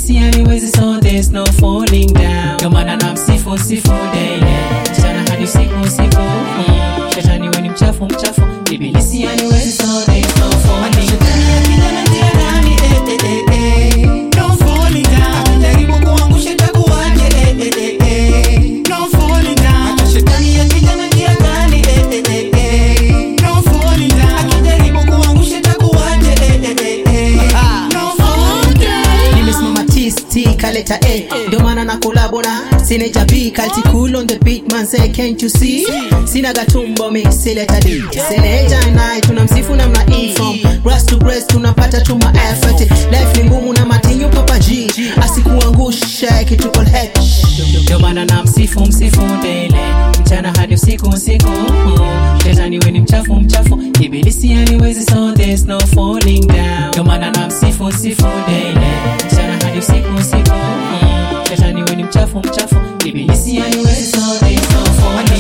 ibilisi haniwezi so there's no falling down ndio maana namsifu sifu daily mchana hadi usiku usiku mm. shetani we ni mchafu mchafu ibilisi haniwezi so there's no falling Shetani akija na njia gani? Eh, eh, eh, eh. No falling down. Akijaribu kuangusha itakuwaje? Eh, eh, eh, eh. No falling down. Hata shetani akija na njia gani? Eh, eh, eh, eh. No falling down. Akijaribu kuangusha itakuwaje? Eh, eh, eh, eh. No falling down. nimesimama tisti kaleta a ndio maana na kolabo na sineja b kalti cool on the beat man say can't you see sina gatumbo mix ileta d seneja naye tunamsifu namna e from grass to grass tunapata tuma effort life ni ngumu na matinyo papa g asikuangushe kitu all head ndio maana namsifu msifu daily mchana hadi usiku usiku mm. shetani we ni mchafu mchafu ibilisi haniwezi so there's no falling down ndio maana namsifu sifu daily mchana hadi usiku usiku mm. shetani we ni mchafu mchafu ibilisi haniwezi so there's no falling